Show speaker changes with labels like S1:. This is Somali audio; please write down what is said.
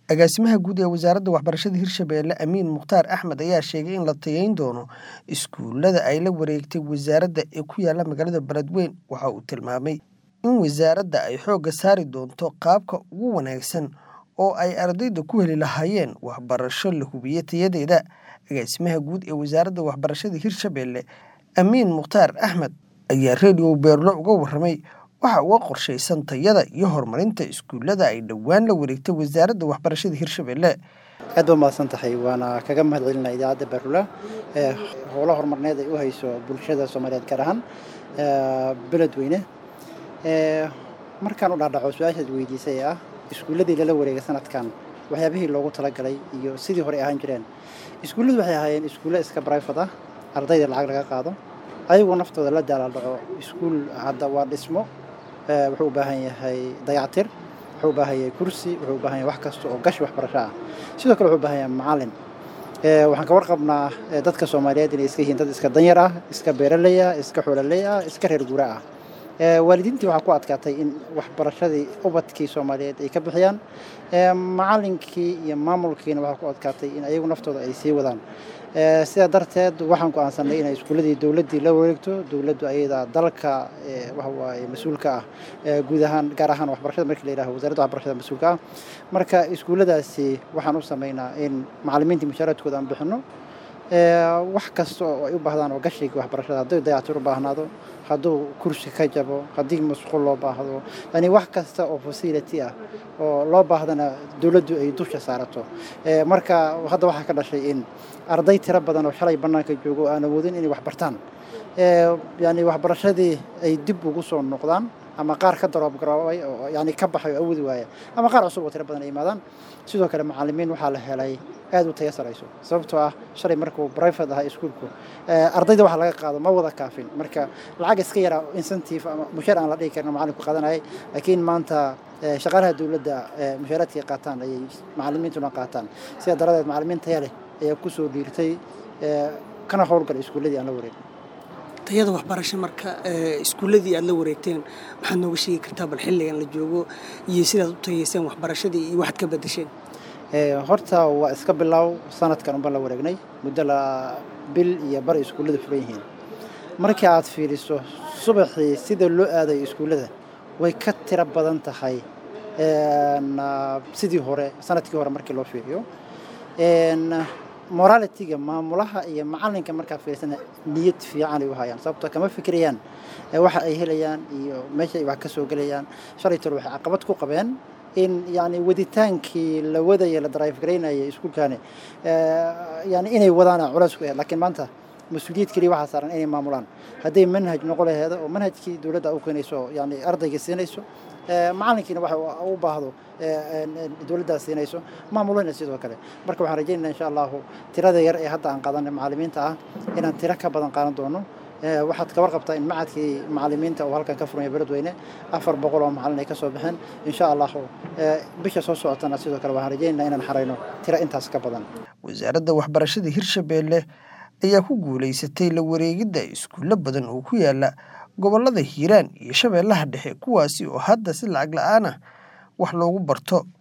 S1: agaasimaha guud ee wasaaradda waxbarashada hirshabeelle amiin mukhtaar axmed ayaa sheegay in la tayeyn doono iskuulada ay la wareegtay wasaaradda ee ku yaala magaalada beledweyn waxa uu tilmaamay in wasaaradda ay xoogga saari doonto qaabka ugu wanaagsan oo ay ardayda ku heli lahaayeen waxbarasho la hubiye tayadeeda agaasimaha guud ee wasaaradda waxbarashada hirshabeelle amiin mukhtaar axmed ayaa redio beerlo uga warramay waxa uga qorshaysan tayada iyo horumarinta iskuullada ay dhowaan la wareegtay wasaaradda waxbarashada hirshabeelle
S2: aad ba mahadsan tahay waana kaga mahad celinaa idaacadda beerula ee howlo horumarneed ay u hayso bulshada soomaaliyeed gaar ahaan beledweyne markaan u dhaadhaco su-aashaad weydiisay ee ah iskuulladii lala wareegay sanadkan waxyaabihii loogu talagalay iyo sidii hore ahaan jireen iskuulladu waxay ahaayeen iskuulle iska brifat ah ardayda lacag laga qaado ayagoo naftooda la daalaaldhaco iskuul hadda waa dhismo wuxuu u baahan yahay dayactir wuxuu u baahan yahay kursi wuxuu u baahan yahay wax kasta oo gashi waxbarasho ah sidoo kale wuxuu u baahan yahay macallin waxaan ka warqabnaa dadka soomaaliyeed inay iska yihiin dad iska danyar ah iska beeraley ah iska xoololey ah iska reer guura ah waalidiintii waxaa ku adkaatay in waxbarashadii ubadkii soomaaliyeed ay ka bixiyaan macallinkii iyo maamulkiina waxaa ku adkaatay in ayagu naftooda ay sii wadaan sidaa darteed waxaan go-aansanay inay iskuulladii dowladdii la wareegto dowladdu ayada dalka waxawaaye mas-uulka ah guud ahaan gaar ahaan waxbarashada markii la yidhaho wasaaradda waxbarashada mas-uulka ah marka iskuulladaasi waxaan u samaynaa in macallimiintii mushaaraadkooda aan bixinno wax kasta oo ay u baahdaan oo gashiga waxbarashada hadduu dayactir u baahnaado hadduu kursi ka jabo haddii masquul loo baahdo yani wax kasta oo facility ah oo loo baahdana dowladdu ay dusha saarato marka hadda waxaa ka dhashay in arday tiro badan oo shalay bannaanka joogo oo aan awoodin inay wax bartaan yani waxbarashadii ay dib ugu soo noqdaan ama qaar ka daroobgaroobay oo yani ka baxay oo awoodi waaya ama qaar cusub oo tiro badan ay yimaadaan sidoo kale macallimiin waxaa la helay aada u taya sarayso sababtoo ah shalay markuu brifate ahaa iskuolku ardayda waxa laga qaado ma wada kaafin marka lacag iska yaraa incentive ama mushaar aan la dhihi karin macallinku qaadanayay laakiin maanta shaqaalaha dowladda mushaaraadkay qaataan ayay macallimiintuna qaataan sidaa daradeed macallimiin taya leh ayaa kusoo dhiirtay kana howlgalay iskuulladii aan la wareegin
S3: tayada waxbarasho marka iskuulladii aad la wareegteen maxaad nooga sheegi kartaa bal xilligan la joogo iyo sidaad u tayeyseen waxbarashadii iyo waxaad ka bedesheen
S2: horta waa iska bilow sanadkan unbaan la wareegnay muddo la bil iyo bar iskuullada furan yihiin markii aad fiiriso subaxii sida loo aadayo iskuullada way ka tiro badan tahay sidii hore sanadkii hore markii loo fiiriyo moralitiga maamulaha iyo macalinka markaa fiirsana niyad fiican ay u hayaan sababtoo kama fikirayaan waxa ay helayaan iyo meesha ay wax ka soo gelayaan shalay tol waxay caqabad ku qabeen in yani waditaankii la wadaya la drive garaynaya iskuulkaani yani inay wadaana culays ku ahayd laakiin maanta mas-uuliyad keliya waxaa saaran inay maamulaan hadday manhaj noqo laheeda oo manhajkii dowladda u keenayso yani ardayga siinayso macalinkiina waxa u baahdo dowladdaas siinayso maamulina sidoo kale marka waxaan rajaynayna insha allahu tirada yar ee hadda aan qaadanay macallimiinta ah inaan tiro ka badan qaadan doono waxaad ka warqabtaa in macadkii macallimiinta oo halkan ka furmaya beledweyne afar boqol oo macallin ay ka soo baxeen insha allahu bisha soo socotana sidoo kale waxaan rajaynayna inaan xarayno tiro intaas ka badan
S1: wasaaradda waxbarashada hirshabeelle ayaa ku guulaysatay la wareegidda iskuullo badan oo ku yaala gobollada hiiraan iyo shabeellaha dhexe kuwaasi oo hadda si lacag la-aan ah wax loogu barto